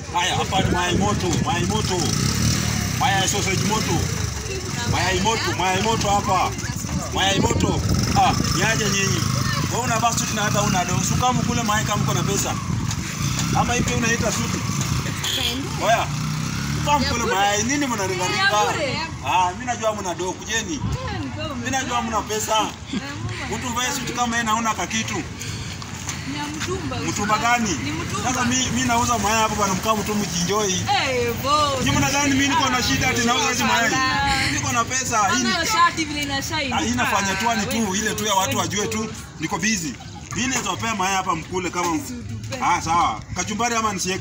Haya, hapa ni mayai moto, mayai moto. Mayai sausage moto. Mayai moto, mayai moto hapa. Mayai moto. Ah, niaje nyinyi? Wewe una basi suti na hata una do. Sukamu kule mayai kama uko na pesa. Ama hivi unaita suti? Oya. Sukamu kule mayai nini mnaringaringa? Ah, mimi najua mna do kujeni. Mimi najua mna pesa. Mtu vae suti kama yeye naona kakitu. Mtumba gani? Sasa mimi mimi nauza mayai hapo bwana mkaa mtu mjinjoi. Nyinyi mnadhani mimi niko na shida ati nauza hizi mayai? Niko na pesa. Hii ni Ah, hii nafanya tu ni tu ile tu ya watu wajue tu niko busy. Mimi naweza wapea mayai hapa mkule kama Ah, sawa. Kachumbari ama nisiweke?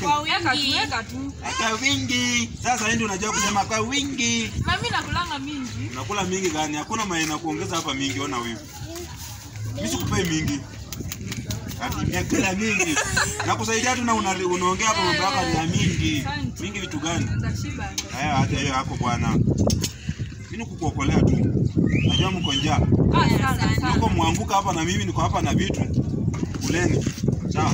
Kwa wingi. Sasa hii ndio unajua kusema kwa wingi. Mami nakulanga mingi. Unakula mingi gani? Hakuna mayai na kuongeza hapa mingi, ona wivu. Mimi sikupei mingi. Ati nimekula mingi. Nakusaidia tu na una- unaongea hapo mambo yako ni ya mingi. Mingi vitu gani? Nitashiba. Haya, hata hiyo yako bwana. Mimi kukuokolea tu. Najua mko njaa. Ah, sana sana. Mko mwanguka hapa na mimi niko hapa na vitu. Kuleni. Sawa.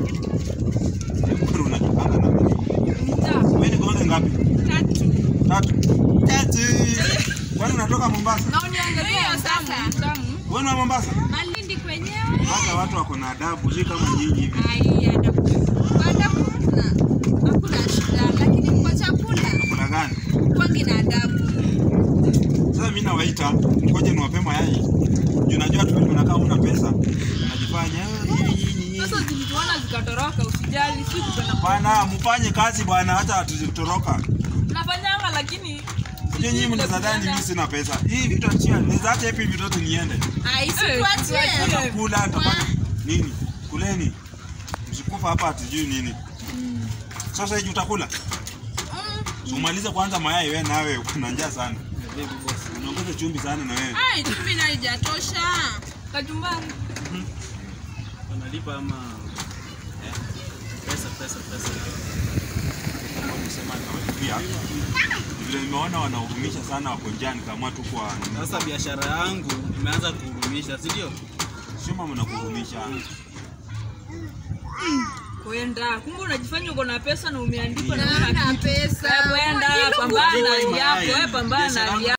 Mbona unatokana na mimi? Mtaa. Wewe ni gole ngapi? Tatu. Tatu. Kwani unatoka Mombasa? Na uniangalia tamu, tamu. Wewe ni wa Mombasa? Malindi kwenyewe. Mombasa watu wako na adabu, si kama nyinyi hivi. Ai, adabu. Adabu kuna. Hakuna shida, lakini kwa chakula Kuna gani? kwangi na adabu. Sasa mimi nawaita, ngoje niwape mayai. Juu najua tu mnakaa una pesa. Unajifanya "Ah, nyinyi nyinyi nyinyi." Sasa zilituona zikatoroka, usijali, si kupenda. Bwana, mfanye kazi bwana, hata tutoroka. Nafanyanga lakini Sio nyinyi mnadhani mimi sina pesa. Hii vitu achia, naweza acha hivi vitu vyote niende. Ai, si Eh, tuachie. Nitakula, nitafanya nini? Kuleni. Msikufa hapa hatujui nini. Sasa hivi utakula? So, umalize kwanza mayai wewe nawe kuna njaa sana. Unaongeza chumvi sana na wewe. Ai, chumvi na haijatosha. kachumbari. wanalipa ama eh, pesa pesa pesa Kusema nawalipia. Vile nimeona wanahurumisha sana wako njaa nikaamua tu kwa sasa biashara yangu imeanza kuhurumisha si ndio sio mama nakuhurumisha. Kwenda. Kumbe unajifanya uko na pesa na umeandikwa na Na una na kitu. pesa. Eh, Kwenda, pambana na hali yako, eh, pambana na hali yako.